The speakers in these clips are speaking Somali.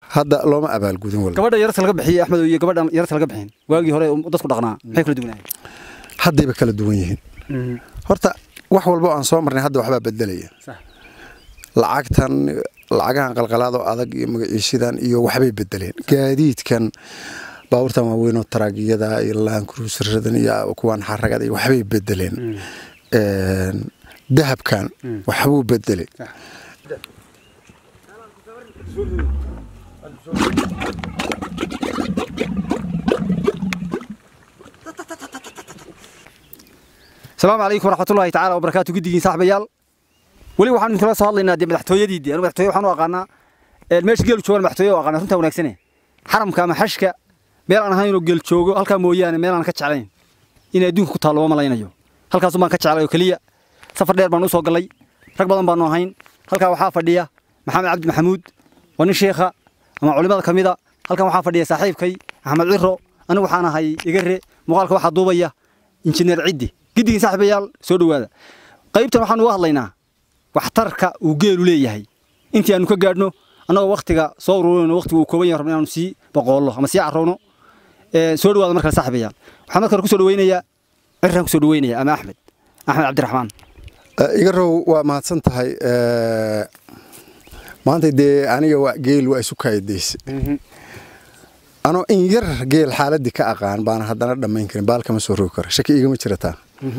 hadda looma abaalgudin walba gabadha yarta laga bixiyey axmed iyo gabadha yarta laga bixin waagii hore dadku dhaqnaa maxay kala duwanaayeen haddayba kala duwan yihiin horta wax walba oo aan soo marnay hadda waxbaa bedelaya Sax. lacagtan lacagahan qalqalaado adag iyo magaciishidan iyo waxbay bedeleen gaadiidkan baabuurtan waaweynoo taraagiyada iyo laankuruusaradan iyo kuwaan xaragada iyo waxbay bedeleen Een, dahabkan waxbuu bedelay asalaamu calaykum waraxmatullaahi tacaala wabarakaatu guddigiin saaxibayaal weli waxaan idinkula soo hadlaynaa dee madaxtooyadii dee anu madaxtooye waxaan u aqaanaa ee, meesha geelu joogan madaxtooye u aqaanaa runtaa wanaagsane xaramka ama xashka meel aan ahayn inuu geel joogo halkaa mooyaane meel aan ka jeclayn in adduunka ku taallo ma malaynayo halkaasun baan ka jeclay oo keliya safar dheer baan u soo gallay rag badan baanu ahayn halkaa waxaa fadhiya maxamed cabdi maxamuud waa nin sheekha ama culimada ka mida halkan waxaa fadhiya saaxiibkay axmed ciro anigu waxaan ahay igare muuqaalka waxaa duubaya injineer ciddi giddigii saaxiibayaal soo dhowaada qaybtan waxaan uga hadlaynaa waxtarka uu geelu leeyahay intii aanu ka gaadhno annagoo waktiga soo ururinayno waqtiga uu kooban yahay rabno inaanu sii boqoollo ama sii carrowno Ee, soo dhowaada markale saaxiibayaal waxaan marka hore kusoo dhaweynayaa ciraan kusoo dhaweynaya ama axmed axmed cabdiraxmaan Eh, igarow waa mahadsan tahay Eh, maanta dee aniga waa geel waa isu kaayadayse anoo in yar geel xaaladii ka aqaan baana haddana dhammayn karin baal kama soo rogi karo shaki igama jirataa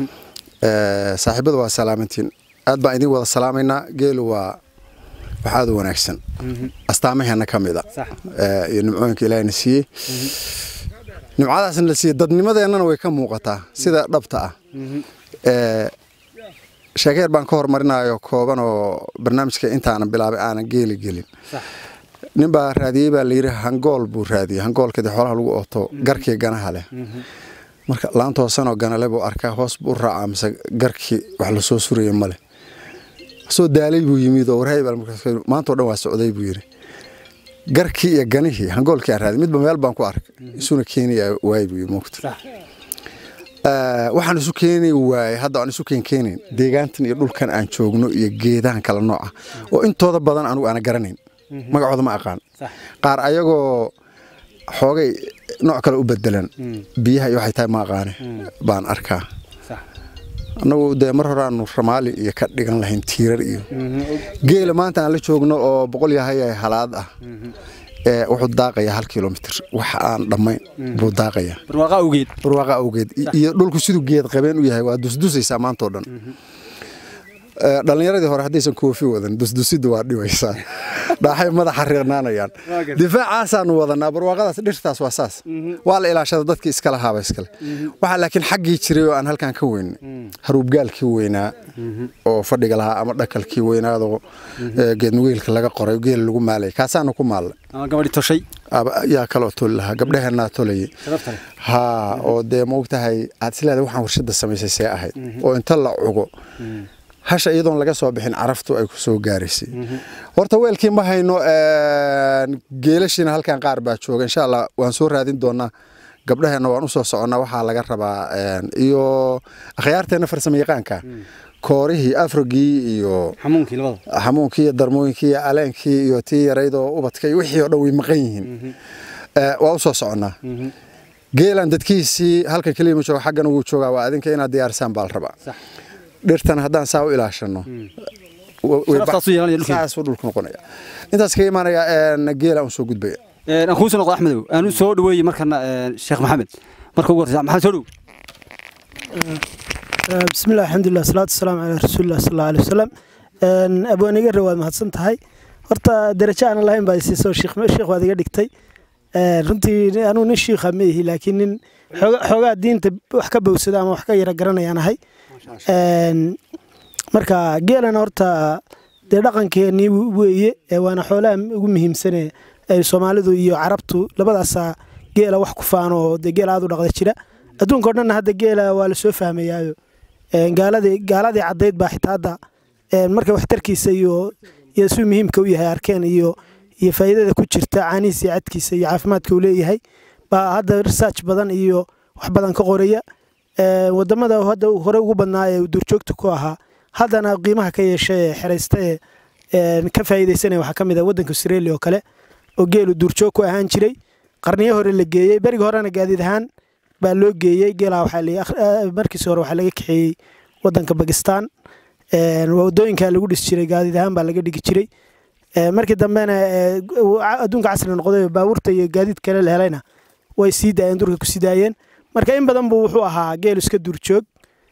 Eh, saaxiibada waa salaamantiin aad baan idin wada salaamaynaa geelu waa wax aad u wanaagsan astaamaheena ka mid a Sax. Eh, iyo nimcooyinka ilaahina siiyey nimcadaasna la siiyey dadnimadeennana way ka muuqataa sida dhabta ah Eh, sheekeer baan ka hormarinayo kooban oo barnaamijka intaanan bilaabay aanan geeli gelin nin baa raadiyey baa layidhi hangool buu raadiyey hangoolkadii xoolaha lagu ooto garkii ganaha leh marka laanta hoosanoo ganale buu arkaa hoos buu raacaa mise garkii wax lasoo suraya male soo daalay buu yimid oo warhay baa markaas yidhi, maantao dhan waa socday buu yidhi garkii iyo ganihii hangoolkii aan raadiyey midba meel baan ku arkay isuna keenaya waay buu yidhi moogta Eh, waxaan isu keeni waayey hadda aan isu keen keenayn deegaantan iyo dhulkan aan joogno iyo geedahan kala nooca oo intooda badan anigu aana garanayn magacooda ma aqaan qaar ayagoo xoogay nooc kale u bedelan biyaha iyo waxay tahay ma aqaane baan arkaa annagu dee mar hore aanu ramaali iyo ka dhigan lahayn tiirar iyo geela maanta aan la joogno oo boqol yahay halaad ah ee wuxuu daaqayaa hal kilomitir wax aan dhammayn buu daaqayaa barwaaqa awgeed barwaaqa awgeed I- iyo dhulku siduu geed qabeen u yahay waa dusdusaysaa maantao dhan Eh, dhallinyaradii hore haddaysan koofi wadan dusdusidda waa dhibaysaa dhaaxay madaxa reernaanayaan difaacaasaan wadanaa barwaaqadaas dhirtaas waa saas waa la ilaashada dadkii iskala haaba iskale waxaa laakiin xaggii jiray oo aan halkan ka weynay haruubgaalkii weynaa oo fadhiga lahaa ama dhakalkii weynaadoo eh, geednugeelka laga qoray geel lagu maalay kaasaanu ku maallay ama gabadhi toshay Aba- yaa kaloo toli lahaa gabdhaheenaa tolayay sharafta leh haa oo dee maogtahay aad isleedahay waxaan warshada samaysay see ahayd oo inta la cugo hasha iyadoon laga soo bixin caraftu ay ku soo gaaraysay horta weelkii ma hayno een, geelashiina halkan qaar baa jooga insha allah waan soo raadin doonaa gabdhaheenna waan usoo soconnaa waxaa laga rabaa een, iyo akhyaarteenna farsamo yaqaanka koorihii afrogii iyo xamuunkii labada xamuunkii iyo darmooyinkii iyo aleenkii iyo tii yarayd oo ubadka iyo wixii oo dhan way maqan yihiin Eh, waa usoo soconnaa geelan dadkiisii halkan keliya ma jooga xaggana wuu joogaa waa adinka inaad diyaarisaan baa la rabaa Sax. dhirtan haddaan saa u ilaashano wa- way Sharaftaas u yeelanaya dhulkeeda. saasuu dhulku noqonaya intaas kaga imaanaya een, geela aan soo gudbaya Ee, aan kuusoo noqdo axmedow aan u soo dhaweeyey markana ee, sheekh maxamed marka ugu horreysa maxamed soo dhow بسم الله الحمد لله والصلاة والسلام على رسول الله صلى الله عليه وسلم Een, abwaan iga rawaad mahadsan tahay horta darajo aan lahayn baa isiisoo sheekh sheekh waad iga dhigtay Een, runtii anugu nin shiikha ma ihi laakiin nin xooga- xoogaa diinta wax ka bowsada ama wax ka yara garanayaan ahay Een, marka geelana horta dee dhaqankeenii weeye ee waana xoolaha ugu muhiimsane ay soomaalidu iyo carabtu labadaasaa geela wax ku faano oo dee geela aad u dhaqda jira adduunka o dhanna hadda geela waa la soo fahmayaayo Een, gaaladii gaaladii caddayd baa xitaa hadda een, marka waxtarkiisa iyo iyo suu muhiimka u yahay arkeen iyo iyo faa'iidada ku jirta caanihiisa iyo cadkiisa iyo caafimaadka uu leeyahay baa hadda research badan iyo wax badan ka qoraya Een, wadamada hadda hore ugu badnaa ee duurjoogta ku ahaa haddana qiimaha ka yeesha ee xeraysta ee een, ka faa'iidaysanaya waxaa ka mid ah waddanka Australia oo kale oo geelu duurjoog ku ahaan jiray qarniyo hore la geeyey berigi horena gaadiid ahaan baa loo geeyey geelaa waxaa la markiisi hore waxaa laga kaxeeyey wadanka bakistan wadooyinkaa lagu dhisi jiray gaadiid ahaan baa laga dhigi jiray markii dambena adduunka casri noqday baabuurta iyo gaadiid kale la helayna way sii daayeen durka ku sii daayeen marka in badan buu wuxuu ahaa geelu iska duurjoog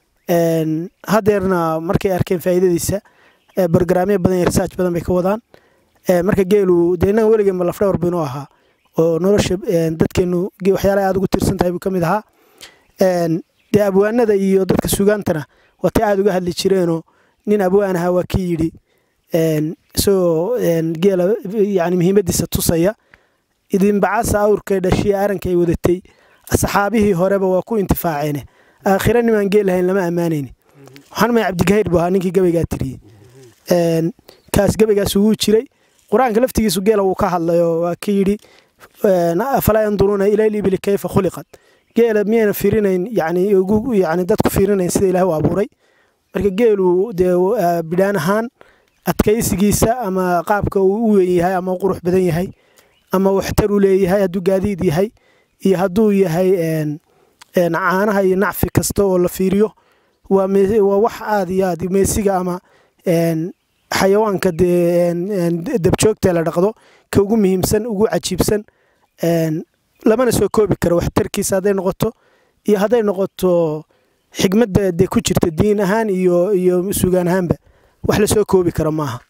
hadeerna markay arkeen faa'iidadiisa barogaraamyo badan iyo research badan bay ka wadaan marka geelu dee innaga weligeenba lafdhawar baynuu ahaa oo nolosha dadkeenu waxyaalaha aad ugu tiirsan tahay buu ka mid ahaa dee abwaanada iyo dadka sugaantana waatay aad uga hadli jireenoo nin abwaan ahaa waa kii yidhi isagoo geela yani muhiimadiisa tusaya idinbacasa awrkay dhashiye arankay wadatay asxaabihii horeba waa ku intifaaceene aakhira nimaan geel lahayn lama ammaanayni waxaan maya cabdigahayr buu ahaa ninkii gabaygaa tiriyey kaas gabaygaas wuu jiray qur-aanka laftigiisu geela wuu ka hadlayoo waa ka yidhi afalaa yanduruuna ila libili kayfa khuliqat geela miyayna fiirinayn yani ugu yani dadku fiirinayn sida ilaah u abuuray marka geelu dee bidhaan ahaan adkaysigiisa ama qaabka uu u weyn yahay ama u qurux badan yahay ama waxtar u leeyahay hadduu gaadiid yahay iyo hadduu yahay caanaha iyo nacfi kasta oo la fiiriyo waa wax aad iyo aad meesiga ama xayawaanka dee dabjoogta la dhaqdo ka ugu muhiimsan ugu cajiibsan lamana soo koobi karo waxtarkiisa hadday noqoto iyo hadday noqoto xigmadda dee ku jirta diin ahaan iyo iyo sugaan ahaanba wax lasoo koobi karo maaha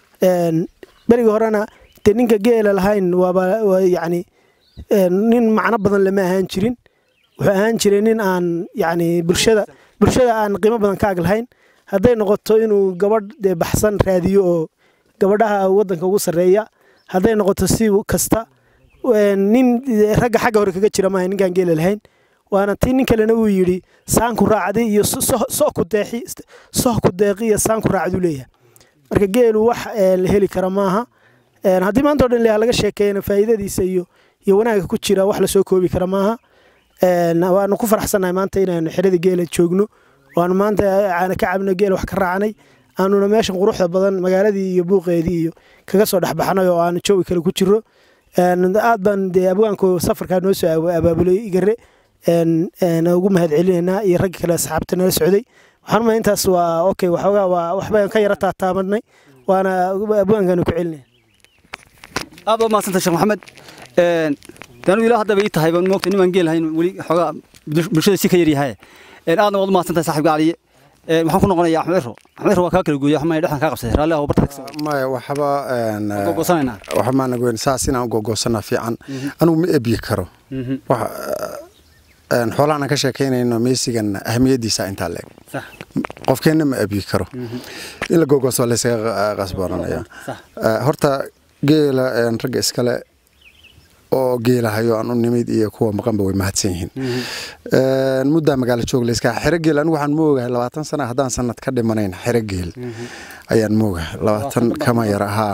berigi horena dee ninka geela lahayn waaba yacni nin macno badan lama ahaan jirin wuxuu ahaan jiray nin aan yacni bulshada bulshada aan qiimo badan ka ag lahayn hadday noqoto inuu gabadh dee baxsan raadiyo oo gabadhaha waddanka ugu sarreeya hadday noqoto si kasta nin ragga xagga hore kaga jira maaha ninkaan geela lahayn waana tii nin kalena uu yidhi saanku raacday iyo soku deexi sohku deeqi iyo saanku raacduu leeyahay marka geelu wax la heli kara maaha haddii maanta o dhan ilaah laga sheekeeyana faa'iidadiisa iyo iyo wanaagga ku jira wax lasoo koobi kara maaha waanu ku faraxsannahay maanta inaynu xerada geela joogno waanu maanta aana ka cabno geela wax ka raacnay aanuna meeshan quruxda badan magaaladii iyo buuqeedii iyo kaga soo dhexbaxnay oo aanu joogi kale ku jiro aad baan dee abwaanku safarkaa noo soo abaabulay igare ugu mahad celinaynaa iyo raggi kale asxaabta nala socday waxaan umaya intaas waa okay waxoogaa waa waxbaan ka yara taataabanay waana abwaankaanu ku celinaya aad baad mahadsantay sheekh maxamed danu ilaa haddaba ii tahay baan moogta nimaan geel hayn weli xoogaa bulshada si ka yaryahay aadna waad u mahadsantahay saaxiibka caliye waxaan ku noqonayaa axmed ciro axmed ciro waa kaa kala gooya xumay dhexdan kaa qabsaday raalli ah barta maya waxba gogoosanaynaa waxa maana goyn saas inaan gogoosana fiican anigu ma ebiyi karo wax xoolahan aan ka sheekaynayno meesigan ahamiyadiisa intaa leeg qofkeenna ma ebiyi karo in la gogooso laysaga qasbooranaya horta geela ragga iskale oo geelahayo aan u nimid iyo kuwa maqanba way mahadsan yihiin muddaa magaalo joog layska xero geel anigu waxaan moogahay labaatan sana haddaan sanad ka dhimanayn xero geel ayaan moogahay labaatan kama yar ahaa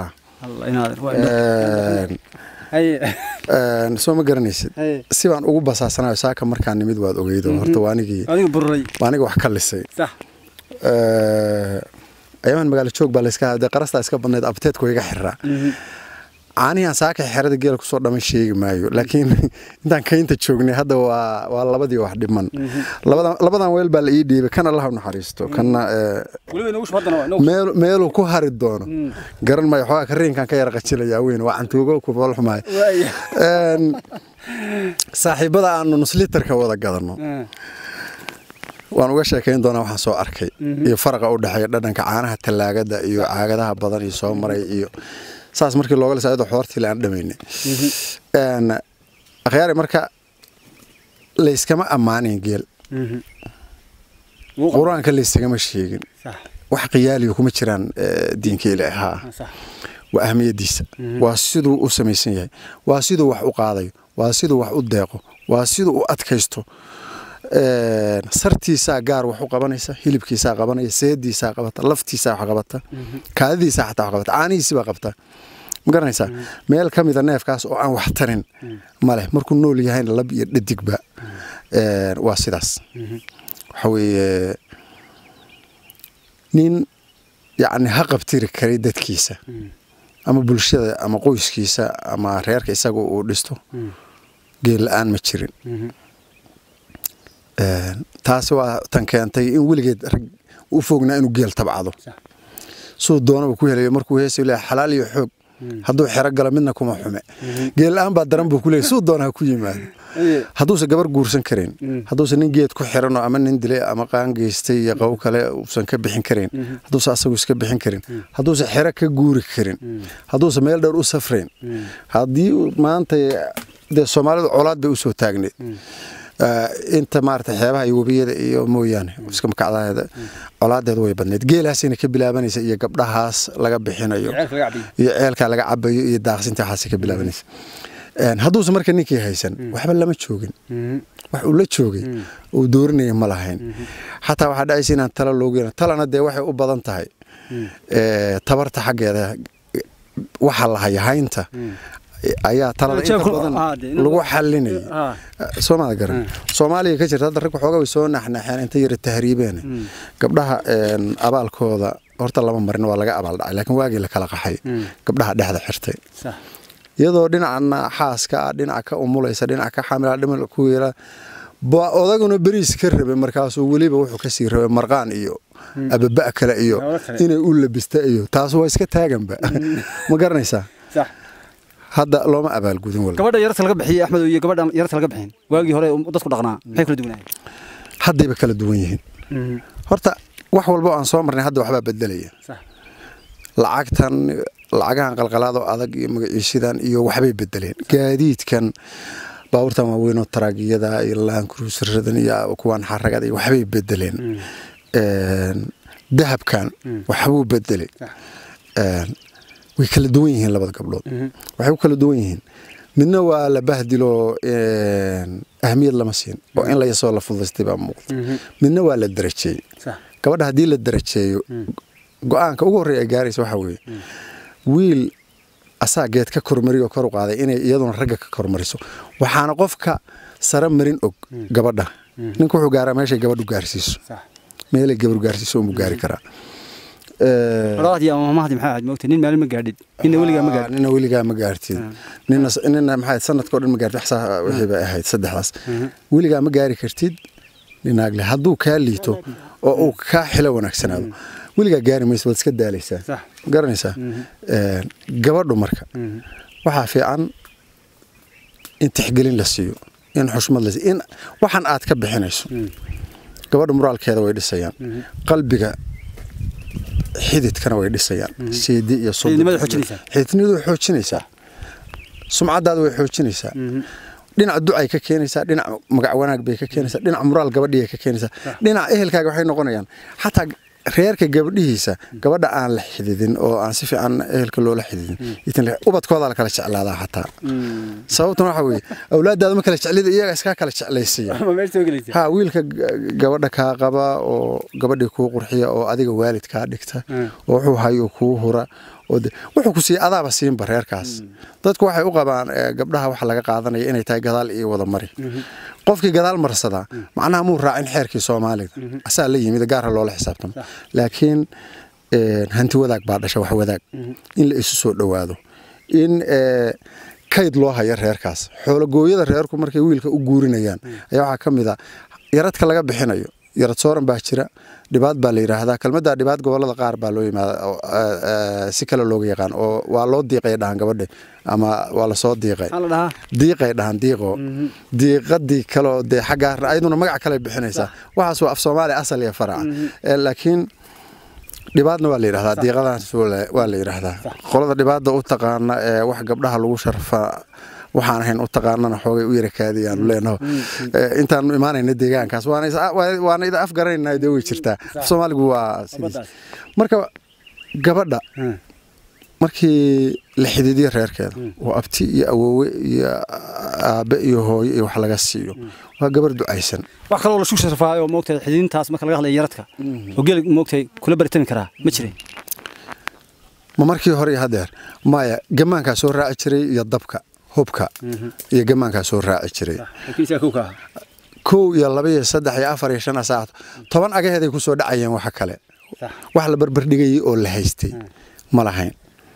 soo ma garanaysid si baan ugu basaasanayo saaka markaan nimid waad ogeydo horta waanigii waaniga wax ka lisay ayamaan magaalo joog baa layska dee qarastaa iska badnayd abteedku iga xiraa caanihi aan saaka xerada geela kusoo dhaman sheegi maayo laakiin intaan kaynta joognay hadda waa waa labadii wax dhiman labadan weel baa la ii dhiibay kana allaha naxariisto kana meeluu ku hari doono garan maayo xoogaa kariinkan ka yara qajilayaa weyn waa cantuugo ku foolxumaay saaxiibada aanu nuslitarka wada gadanno waan uga sheekayn doonaa waxaan soo arkay iyo faraqa u dhexeeya dhadhanka caanaha tallaagada iyo caagadaha badan iyo soo maray iyo saas markii looga lisa ayadoo xoortii aan dhamaynay akhyaari marka layskama ammaanin geel qur-aanka laysagama sheegin wax qiyaaliyo kuma jiraan diinka ilaahaa waa ahmiyadiisa waa siduu u samaysan yahay waa siduu wax u qaadayo waa siduu wax u deeqo waa siduu u adkaysto sartiisaa gaar wax u qabanaysa hilibkiisaa qabanaya seediisaa qabata laftiisaa wax qabata kaadidiisaa xataa wax qabata caanihiisibaa qabta ma garanaysaa meel ka mida neefkaas oo aan wax tarin maleh markuu nool yahayna lab iyo dhadigba waa sidaas waxa weeye nin yacni ha qabtiri karay dadkiisa ama bulshada ama qoyskiisa ama reerka isaga uu dhisto geel la-aan ma jirin Een, taasi waa tan keentay in weligeed rag u fognaa inuu geel tabcado suu doonaba ku helayo markuu heesayo leeyahay xalaal iyo xoog hadduu xero galo midna kuma xume geel la-aan baa daran buu ku leeyahay suu doona ha ku yimaado hadduusan gabar guursan karin hadduusan nin geed ku xiranoo ama nin dilay ama qaan geystay iyo qaw kale uusan ka bixin karin hadduusan asagu iska bixin karin hadduusan xero ka guuri karin hadduusan meel dheer u safrayn haddii uu maanta dee soomaalidu colaad bay usoo taagneed Eh, inta maarata xeebaha iyo webiyada iyo mooyaane iska makacdaheeda colaadeedu way badneed geelaasina ka bilaabanaysa iyo gabdhahaas laga bixinayo iyo ceelkaa laga cabayo iyo daaqsinta waxaas ka bilaabanaysa Een, hadduusan marka ninkii haysan waxba lama joogin wax uu la joogay uu doorinaya ma lahayn xataa waxaa dhacaysa inaan tala loogu yeelan talana dee waxay u badan tahay eh, tabarta xaggeeda waxa la haya haynta ayaa talada inta Jeebku- badan ah, dee inuu- lagu xalinaya Ah. soomada garan soomaaliya ka jirta hadda rag waxoogaa way soo naxnaxeen inta yara tahriibeen gabdhaha een, abaalkooda horta lama marin waa laga abaal dhacay laakiin waagii la kala qaxay gabdhaha dhexda xirtay sax iyadoo dhinacana xaaska ah dhinaca ka umulaysa dhinaca ka xamila dhimal ku yeela ba odaguna beriis ka rabay markaasuu weliba wuxuu kasii rabay marqaan iyo ababa kale iyo Hawlo kale. inay u labista iyo taas waa iska taaganba ma garanaysaa sax hadda looma abaalgudin walba gabadha yarta laga bixiyey axmed iyo gabadha yarta laga bixin waagii hore uu dadku dhaqnaa maxay kala duwanayeen haddayba kala duwan yihiin horta wax walba oo aan soo marnay hadda waxbaa bedelaya sax lacagtan lacagahan qalqalaadoo adag iyo magaciishidan iyo waxbay bedeleen gaadiidkan baabuurtan waaweyn oo taraagiyada iyo laankuruusaradan iyo kuwan xaragada iyo waxbay bedeleen Een, dahabkan waxbuu bedelay Sax. Een, way kala duwan yihiin labada gabdhood waxay ku kala duwan yihiin midna waa la bahdilo een, ahmiyad lama siin oo in layasoo la fudaystay baa muuqda midna waa la darajeeyey sax gabadha haddii la darajeeyo go-aanka ugu horreeya ay gaaraysa waxaa weeye wiil asaa geed ka kormariyo kor u qaaday inay iyaduna ragga ka kormariso waxaana qofka sare marin og gabadha ninka wuxuu gaaraa meeshay gabadhu gaarsiiso sax meelay gabadhu gaarsiiso unbuu gaari karaa Ee, walaadii ama mahdi maxaa ahayd moogtay nin maalin ma gaadhid ninna weligaa ma gaadhid nina weligaa ma gaartid nina nina maxay sanadkoo dhan ma gaartid waxsaa wixii bay ahayd saddexdaas weligaa ma gaari kartid ninaagle hadduu kaa liito oo uu kaa xilo wanaagsanaado weligaa gaari mayso waad iska daalaysaa Sax. ma garanaysaa Ee, gabadhu marka waxaa fiican in tixgelin la siiyo in xushmad la siiyo in waxan aad ka bixinayso gabadha muraalkeeda way dhisayaan qalbiga xididkana way dhisayaan seedi iyo sodon. Xididnimada xoojinaysaa. xididnimadu way xoojinaysaa sumcadaada way xoojinaysaa dhinac ducay ka keenaysaa dhinac magac wanaag bay ka keenaysaa dhinac muraal gabadhii ka keenaysaa dhinac ehelkaaga waxay noqonayaan xataa reerka gabadhihiisa gabadha aan la xididin oo aan si fiican ehelka loola xididin itan le- ubadkoodaa la kala jeclaadaa xataa sababtuna waxaa weeye awlaadaada ma kala jeclida iyaga iskaa kala jeclaysiya ma meel soo gelaysa ha wiilka g- gabadha kaa qaba oo gabadhii kuu qurxiya oo adiga waalid kaa dhigta oo wuxuu hayo kuu hura oo de- wuxuu ku siiya adaaba siinba reerkaas dadku waxay u qabaan eh, gabdhaha waxa laga qaadanaya inay tahay gadaal iyo wada mari qofkii gadaal marsadaa macnaha muu raacin xeerkii soomaalida asaa la yimid gaara loola xisaabtamo laakiin eh, hanti wadaag baa dhasha wax wadaag in la isu soo dhowaado in eh, kayd loo hayo reerkaas xoologooyada reerku markay wiilka u guurinayaan ayaa waxaa ka mid a yaradka laga bixinayo yarad sooran baa jira dhibaad baa la yidhaahdaa kelmadda dhibaad gobolada qaar baa loo yimaada oo, eh, eh, si kale looga yaqaan oo waa loo diiqay dhahan gabadhe ama waa lasoo diiqay maxaa la dhahaa diiqay dhahan diiqo diiqadii kaleo dee xaggaa ayaduna magac kale bixinaysaa waxaas waa af soomaali asal iyo faraca Eh, laakiin dhibaadna waa la yidhahdaa diiqadaas waa- waa la yidhaahdaa qolada dhibaada u taqaana ee wax gabdhaha lagu sharfa waxaan ahayn u taqaanana xoogay u yara kaadiyaan leenaho Eh, intaanu imaanayna deegaankaas waana is- waa- waana ida afgaranayna dee way jirtaa af soomaaligu waa sidiis Baddaas. marka gabadha markii la xidiidiyo reerkeeda oo abti iyo awoowe iyo aabe iyo hooyo iyo wax laga siiyo waa gabar ducaysan wax kaloo la shug sharfaayo moogtay xididintaas marka laga hadlayo yaradka oo geel moogtay kula baritami karaa ma jirin ma markii hore iyo hadeer maya gamaankaa soo raaci jiray iyo dabka hubka iyo gamaankaa soo raaci jiray kiisa ku ka kow iyo laba iyo saddex iyo afar iyo shan saac toban agaheeday ku soo dhacayeen waxa kale Sax. wax la barbardhigayay oo la haystay ma lahayn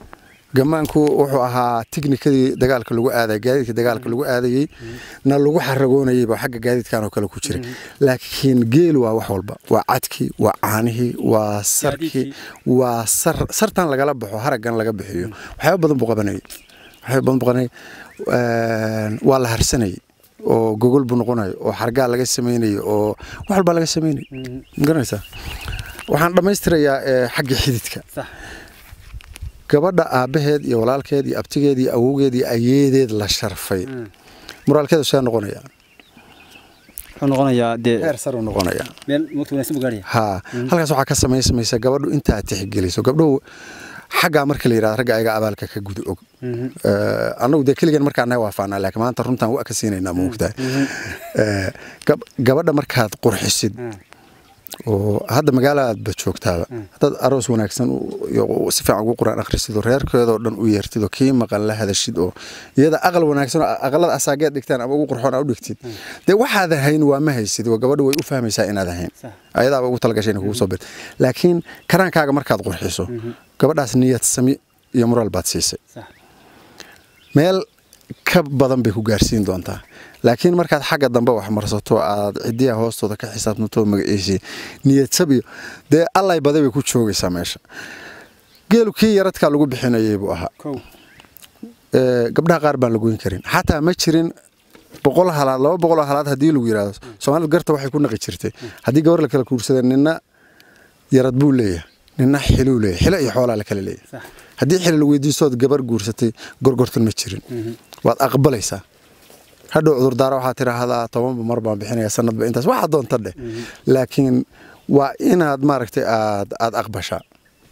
gamaanku wuxuu ahaa tiknikadii dagaalka lagu aaday gaadiidka dagaalka lagu aadayey na lagu xaragoonayeyba xagga gaadiidkan oo kale ku jiray laakiin geel waa wax walba waa cadkii waa caanihii waa sarkii waa sar sartan lagala baxo haraggan laga bixiyo waxyaaba badan buu qabanayay waxyaaba badan buu qabanayay waa la harsanayay oo gogol buu noqonayo oo xargaa laga samaynayo oo wax walbaa laga samaynay magaranaysaa waxaan dhammaystirayaa xagga xididka gabadha aabbaheed iyo walaalkeed iyo abtigeed iyo awowgeed iyo ayeedeed la sharfay moraalkeedu see noqonaya wuxuu noqonayaa dee heer saruu noqonaya meel moogta wanaagsan buu gaaraya haa halkaas waxaa ka samaysamaysa gabadhu intaa tixgeliso gabdhuhu xaggaa marka la yidhahdo ragga ayaga abaalka ka guda og annagu dee keligan markaa naga waafaanaa laakiin maanta runtaan waa ka siinaynaa moogtahay gabadha markaad qurxisid oo hadda magaalaadba joogtaaba haddaad aroos wanaagsan si fiican ugu quraan akhrisid oo reerkeedoo dhan u yeertid oo kii maqan la hadashid oo iyada aqal wanaagsan oo aqalada asaageed dhigtaan ama ugu qurxoon aa u dhigtid dee waxaad ahayn waa ma haysid oo gabadha way u fahmaysaa inaad ahayn ayadaaba ugu talagashay inay kugu soo bir laakiin karaankaaga markaad qurxiso gabadhaas niyad sami iyo moraal baad siisay meel ka badan bay ku gaarsiin doontaa laakiin markaad xagga dambe wax marsato aad cidiya hoostooda ka xisaabtanto magaciisii niyadsabiyo dee allay baday bay ku joogaysaa meesha geelu kii yaradkaa lagu bixinayay buu ahaa gabdhaha qaar baan la goyn karin xataa ma jirin boqol halaad laba boqoloo halaad haddii lagu yidhahdo soomaalidu garta waxay ku naqi jirtay haddii gabar la kala kuursada nina yarad buu leeyahay nina xiluu leeyahay xilo iyo xoolaa la kala leeyahay haddii xili la weydiistood gabar guursatay gorgortan ma jirin waad aqbalaysaa hadhow cudurdaara waxaa tidhaahdaa tobanba mar baan bixinaya sanadba intaas waxa doonta dheh laakiin waa inaad maaragtay aad aad aqbashaa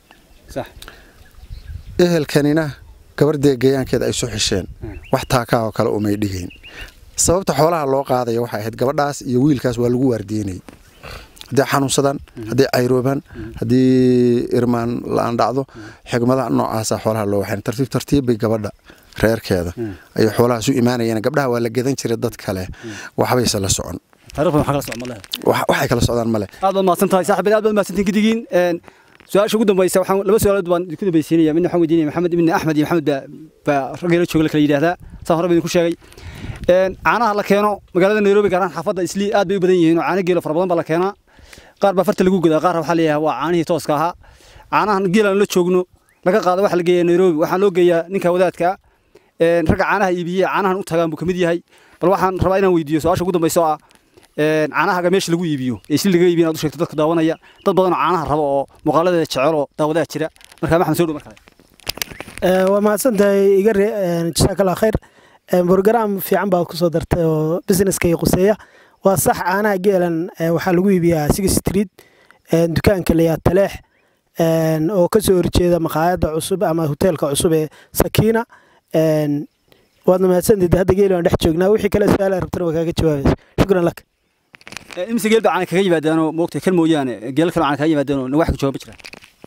ehelkanina gabardee gayaankeeda ay soo xisheen wax taakaa oo kale umay dhigayn sababta xoolaha loo qaadaya waxay ahayd gabadhaas iyo wiilkaas waa lagu waardiinayay hadday xanuunsadaan hadday cayroobaan haddii irmaan la-aan dhacdo xigmadaha noocaasa xoolaha loo waxayn tartiib tartiib bay gabadha reerkeeda ayay xoolahaas u imaanayeen gabdhaha waa la gadan jiray dad kale waxbayse la socon waxay kala socdaan male aad baad mahadsan tahay saaxiibada aad baad mahadsantiin gidigiin su-aasha ugu dambaysa waxaan laba su-aalood baan idinku dambaysiinaya midna waxaan weydiinaya maxamed ibni axmed iyo maxamed baa raggeela jooga la kala yidhaahdaa saan hore baa idinku sheegay caanaha la keeno magaalada nairobi gaar ahaan xaafadda islii aad bay u badan yihiin oo caano geelo fara badan baa la keenaa qaar baa farta lagu godaa qaar waxaa leeyahay waa caanihii tooska ahaa caanahan geelaan la joogno laga qaado waxa la geeyaa nairobi waxaa loo geeyaa ninka wadaadka ragga caanaha iibiye caanahan u tagaan buu ka mid yahay bal waxaan rabaa inaan weydiiyo su-aasha ugu dambaysa oo ah caanahaga meesha lagu iibiyo ee isli laga iibiyo inaad u sheegto dadka daawanaya dad badan oo caanaha rabo oo muuqaaladeeda jecel oo daawadaha jira markaa maxamed soo dhow mar kale waa mahadsantahay iga re jasaakallah khayr brograam fiican baad kusoo dartay oo businesska iyo quseeya waa sax caanaha geelan waxaa lagu iibiyaa six street dukaanka layaa taleex oo kasoo horjeeda maqaayadda cusub ama hoteelka cusub ee sakiina waadna mahadsantayd hadda geeli waan dhex joognaa wixii kale su-aal rabtana waa kaaga jawaabaysa shukran lak imise geel baa caana kaga yimaadaanoo moogtay kan mooyaane geelo kale caana kaga yimaadaanoo na wax ka jawaaba jira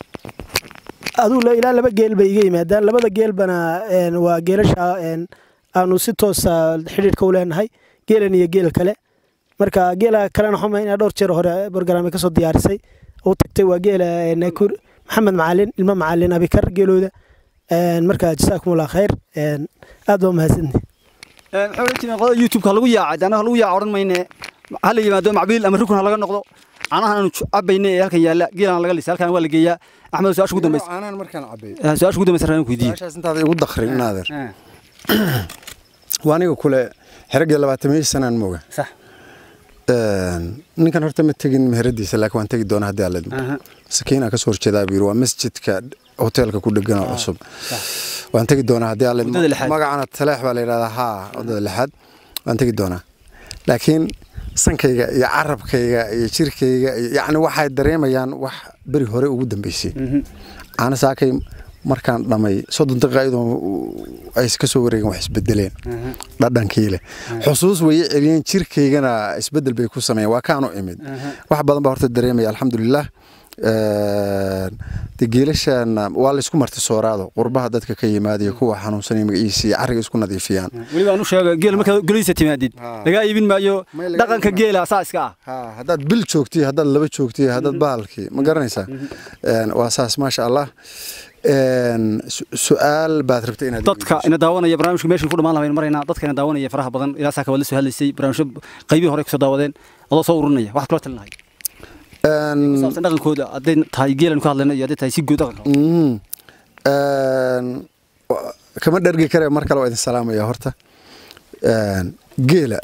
aduu ilaa laba geel bay iga yimaadaan labada geelbana waa geelasha aanu si toosa xidhiidhka u leenahay geelan iyo geel kale marka geela kalena xuma inaa dhowr jeer hore borgaraame kasoo diyaarisay u tagtay waa geela maxamed macalin ilmo macalin abikar geelooda marka jasaakumullah khayr aad baa mahadsantihi waxaa oran jireen qodada youtube-ka lagu yaacay anaga lagu yaaca odhan mayne ha la yimaado macbiil ama rukun ha laga noqdo caanahan aanu cabayne ee halkan yaalla geelan laga lisa halkan waa la geeyaa axmed su-aasha ugu dambaysa caanahan markaan cabay su-aasha ugu dambaysa rabaan ku weydiiye su-aashaas intaada igu dakrin naadir waa aniga kule xeragii labaatamiyo sanaan mooga sax ninkan horta ma tegin meheradiisa laakiin waan tegi doonaa haddii alidmo sakiina kasoo horjeedaa buu yiri waa masjidka hoteelka ku dhegan oo cusub waan tegi doonaa haddii alidmo Waddada lixaad. magacana taleex baa la yidhahdaa haa waddada lixaad waan tegi doonaa laakiin sankayga iyo carabkayga iyo jirkayga iyo yacni waxay dareemayaan wax beri hore ugu dambeysay caana saakay markaan dhamay soddon daqiiqa iyadoo ay ka soo wareegeen wax isbedeleen dhadhankii leh xusuus weye celiyeen jirkaygana isbedel bay ku sameeyeen waa kaanu imid wax badan baa horta dareemaya alxamdulilah de geelashana waa laysku marti sooraado qurbaha dadka ka yimaadaiyo kuwa xanuunsanaya magaciisa iyo carriga isku nadiifiyaan weliba aan u sheego geel markaad golihiisa timaadid Ha. lagaa iibin maayo May laga dhaqanka iibin geela saa iska ah Ha, haddaad bil joogtiyo haddaad laba joogtiyo haddaad bahalkii ma garanaysaa Een, waa saas maasha allah Een, su- su-aal baad rabtay inaad dadka ina daawanaya barnaamijka meesha ku dhamaan lahayn marayna dadka ina daawanaya faraha badan ilaa saaka waad la soo hadlaysay barnaamijyo qaybihii hore kusoo daawadeen adoo soo ururinaya waxaad kula talinahay Een, saabsan dhaqankooda hadday tahay geelan ku hadlayno iyo hadday tahay si guud dhaqanka mhm. Een, wa- kama dhergi kare mar kale waa idin salaamaya horta Een, geela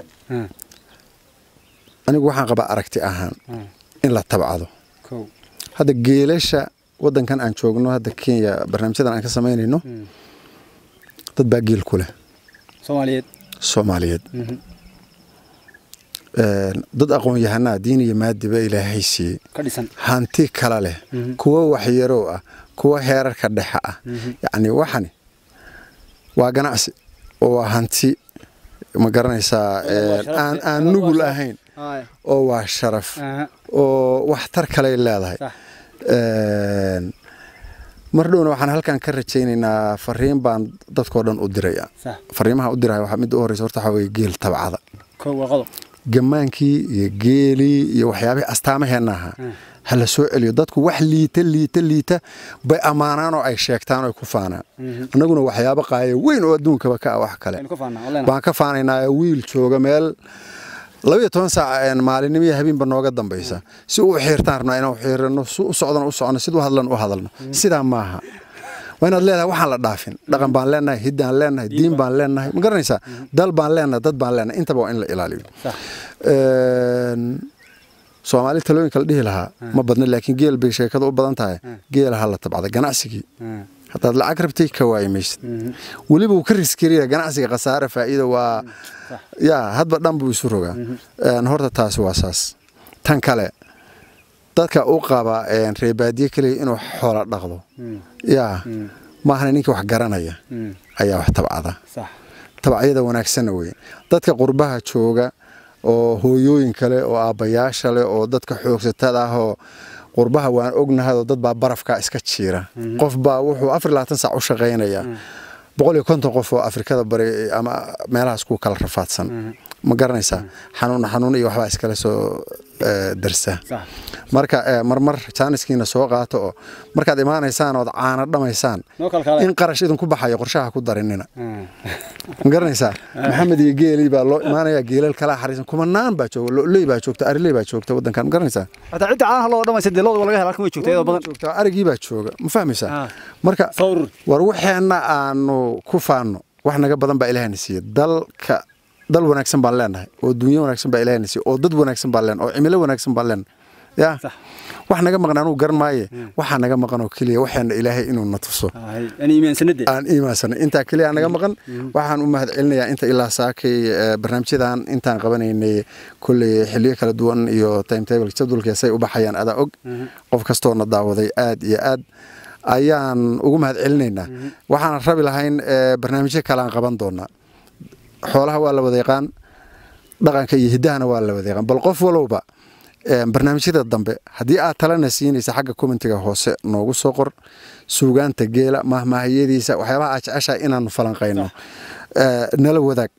anigu waxaan qabaa aragti ahaan in la tabcado hadda geelasha wadankan aan joogno hadda kenya barnaamijyadan aan ka samaynayno dad baa geel ku leh soomaaliyeed soomaaliyeed Een, dad aqoon-yahanaa diin iyo maadiba ilaahay siiyey ka dhisan hanti kala leh kuwa waxyarow ah kuwa heerarka dhexe ah yacni waxani waa ganacsi oo waa hanti ma garanaysaa een, aan aan nugul ahayn oo waa sharaf oo waxtar kaley leedahay Sax. Een, mar dhowna waxaan halkan ka rajaynaynaa fariin baan dadkoo dhan u diraya Sax. fariimaha u diraya waxaa midda u horeysa horta waxaa weeye geel tabcada kow waa qodob gamaankii iyo geelii iyo waxyaabihii astaamaheenna ahaa ha la soo celiyo dadku wax liita liita liita bay ammaanaan oo ay sheegtaan oo ay ku faanaan annaguna waxyaabo qaaya weyn oo adduunkaba ka ah wax kale aynu ka faanaa oo leenahay baan ka faanaynaa wiil jooga meel labayo toban saac een maalinimo iyo habeenba nooga dambaysa si uu xiirtaan rabnaa inaan xiirano si u socdana u socono sid u hadlan u hadalno sidaa maaha waa inaad leedahay waxaan la dhaafin dhaqan baan leenahay hiddaan leenahay diin baan leenahay ma garanaysaa dal baan leenahay dad baan leenahay intaba waa in la ilaaliyo Sax. Een, soomaali talooyinka la dhihi lahaa ma badna laakiin geel bay sheekada u badan tahay geela ha la tabcada ganacsigii haddaad lacag rabtay ka waayi maysid weliba uu ka riskiriya ganacsiga khasaare faa'iida waa yaa hadba dhan buu isu rogaa Een, horta taasi waa saas tan kale dadka u qaba een, reebaadiye keliya inuu xoola dhaqdo yaa maahana ninka wax garanaya ayaa wax tabcada sax tabacyada wanaagsanna wey dadka qurbaha jooga oo hooyooyin kale oo aabbayaasha leh oo dadka xoogsatada ah oo qurbaha waan ognahayoo dad baa barafkaa iska jiira qof baa wuxuu afar iyo labaatan saac u shaqaynayaa boqol iyo konton qof oo afrikada bari ama meelahaas ku kala rafaadsan ma garanaysaa xanuun xanuun iyo waxbaa iskala soo eh, darsa sax marka eh, marmar jaaniskiina soo qaato oo markaad imaanaysaan ood caana dhamaysaan noo kala kale in qarash idinku baxayo qorshaha ku darinina ma garanaysaa maxamed iyo geelii baa loo imaanaya geelal kala xariisan kumanaan baa jooga loley baa joogta ariley baa joogta wadankan ma garanaysaa hataa cidda caanaha loo dhamaysa dee looda waa laga hela halkan way joogtaa iyadoo badan joogta arigii baa jooga ma fahmaysaa Ah. marka Soo urur. war waxeenna aanu ku faanno wax naga badan baa ilaahayna siiye dalka dal wanaagsan baan leenahay oo dunyo wanaagsan baa ilaahayna siiye oo dad wanaagsan baan leenahay oo cimilo wanaagsan baan leenahay ya Sax. wax naga maqan anugu garan maaye waxaa naga maqan oo keliya waxeenna ilaahay inuu na tuso ani iimaansanade aan iimaansanay intaa keliya naga maqan waxaan u mahad celinayaa inta ilaa saakay eh, barnaamijyadan intaan qabanaynay kolley xiliyo kala duwan iyo timetable jadwalka say u baxayaan adaa og qof kastoona daawaday aad iyo aad ayaan ugu mahad celinaynaa waxaan rabi lahayn eh, barnaamijyo kale aan qaban doonaa xoolaha waa la wada yaqaan dhaqanka iyo hiddahana waa la wada yaqaan bal qof walowba eh, barnaamijyada dambe haddii aad talana siinaysa xagga commentiga hoose noogu soo qor suugaanta geela mahmaahiyadiisa waxyaabaha aad jeceshahay inaanu falanqayno Eh, nala wadaag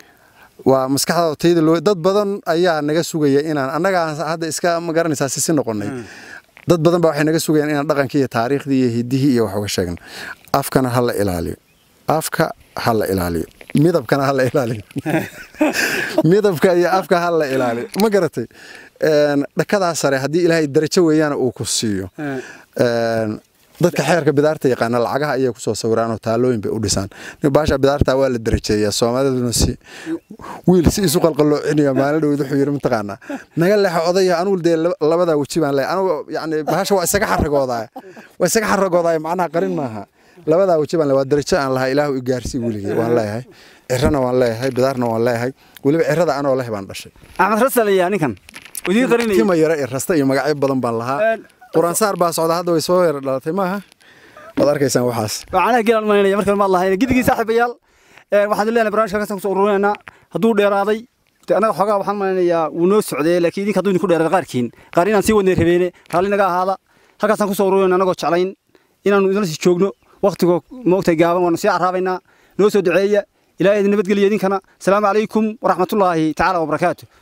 waa maskaxda tayda loo dad badan ayaa naga sugaya inaan annaga aan hadda iska ma garanaysaa sisi noqonay dad badan baa waxay naga sugayaan inaan dhaqankii iyo taariikhdii iyo hiddihii iyo wax uga sheegno afkana ha la ilaaliyo afka ha la ilaaliyo midabkana ha la ilaaliyo midabka iyo afka ha la ilaaliyo ma garatay Een, dhakadaa sare haddii ilaahay darajo weeyaan uu ku siiyo Een, dadka xeerka bidaarta yaqaana lacagaha ayay kusoo sawiraan oo taalooyin bay u dhisaan nin baasha bidaarta waa la darajeeyaa soomaaliduna si wiil si isu qalqaloocinaya maalin dhowd wuxuu yidhi mataqaanaa naga leexo odaya anugu dee laba- labadaa weji baan leeyahay anugu yacni bahasha waa isaga xaragoodaa waa isaga xaragoodaa macnaha qarin maaha labadaa weji baan leeyahay waa darajo aan lahaa ilaahu i gaarsii weligii waan leeyahay cirana waan leeyahay bidaarna waan leeyahay weliba cirada anoo leh baan dhashay axmed rasal ayaa ninkan idiin qarinayay tima yara iyo rasta iyo magacyo badan baan lahaa Een, quraansaar baa socda hadda way soo yara dhalatay maaha waad arkaysaan waxaas caanaha geelaan malinaya markale maad lahayn gidigii saaxiibayaal een, waxaan idin leenahay barnaamijka halkaasaan kusoo ururinaynaa hadduu dheeraaday dee annaga xoogaa waxaan malinayaa wuu noo socdee laakiin idinka hadduu idinku dheeraaday qaarkiin qaar inaan sii wadnay rabeene raalli naga ahaada halkaasaan kusoo ururinayna annagoo jeclayn inaannu idinla sii joogno waktigoo moogtay gaaban waanu sii carraabaynaa noo soo duceeya ilaahay idin nabadgeliya idinkana asalaamu calaykum waraxmatullaahi tacaala wabarakaatu